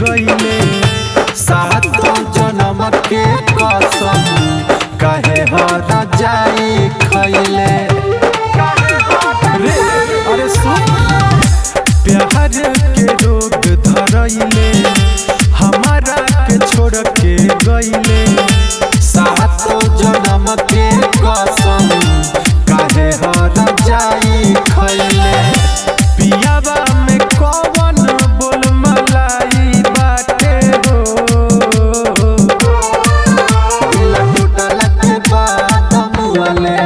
गईले सातो जन्म के कसम काहे हर जाई खैले रे अरे सुन प्यार के रोग धरैले हमारा के छोड़ के गईले सातो जन्म के कसम काहे हर जाई खैले पियाबा में कौन बोल मलाई बाटे हो दिल टूटल के बाद मुअले